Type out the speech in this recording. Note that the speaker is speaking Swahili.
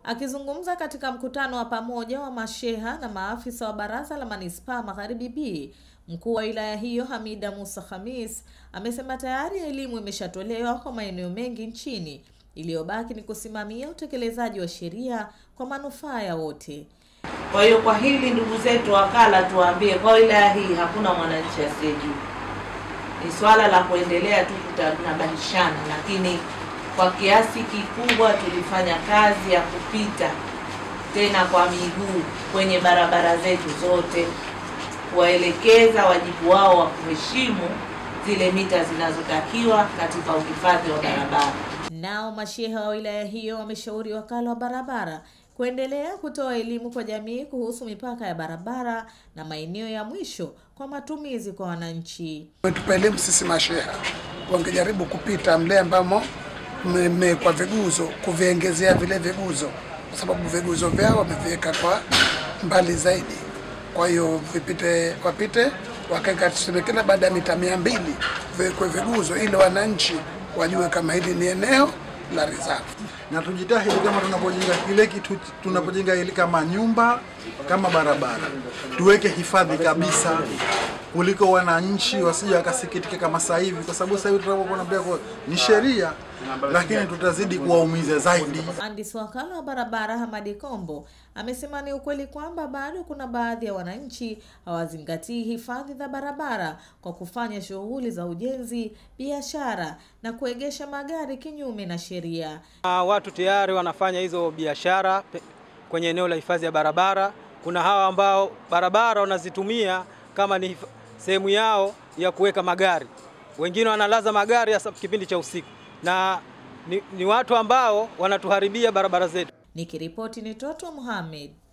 Akizungumza katika mkutano wa pamoja wa masheha na maafisa wa baraza la manispaa Magharibi B, mkuu wa wilaya hiyo Hamida Musa Khamis amesema tayari elimu imeshatolewa kwa maeneo mengi nchini, iliyobaki ni kusimamia utekelezaji wa sheria kwa manufaa ya wote. Kwa hiyo kwa hili ndugu zetu wakala, tuwaambie kwa wilaya hii hakuna mwananchi asiyejua. Ni swala la kuendelea tu kutanabishana, lakini kwa kiasi kikubwa tulifanya kazi ya kupita tena kwa miguu kwenye barabara zetu zote, kuwaelekeza wajibu wao wa kuheshimu zile mita zinazotakiwa katika uhifadhi wa barabara. Nao masheha wa wilaya hiyo wameshauri wakala wa barabara kuendelea kutoa elimu kwa jamii kuhusu mipaka ya barabara na maeneo ya mwisho kwa matumizi kwa wananchi. Tupa elimu sisi masheha, wangejaribu kupita mle ambamo mmewekwa viguzo, kuviengezea vile viguzo, kwa sababu viguzo vyao wameviweka kwa mbali zaidi. Kwa hiyo vipite, wapite wakaweka, tuseme kila baada ya mita mia mbili viwekwe viguzo, ili wananchi wajue kama hili ni eneo la reserve na tujitahidi kama tunapojenga kile kitu tunapojenga ili kama nyumba kama barabara tuweke hifadhi kabisa, kuliko wananchi wasije wakasikitika kama sasa hivi, kwa sababu sasa hivi tunapokuwa pia ni sheria, lakini tutazidi kuwaumiza zaidi. Mhandisi wakala wa barabara Hamadi Kombo amesema ni ukweli kwamba bado kuna baadhi ya wananchi hawazingatii hifadhi za barabara kwa kufanya shughuli za ujenzi, biashara na kuegesha magari kinyume na sheria. Uh, watu tayari wanafanya hizo biashara kwenye eneo la hifadhi ya barabara. Kuna hawa ambao barabara wanazitumia kama ni sehemu yao ya kuweka magari, wengine wanalaza magari hasa kipindi cha usiku, na ni, ni watu ambao wanatuharibia barabara zetu. Nikiripoti ni Toto Mohamed.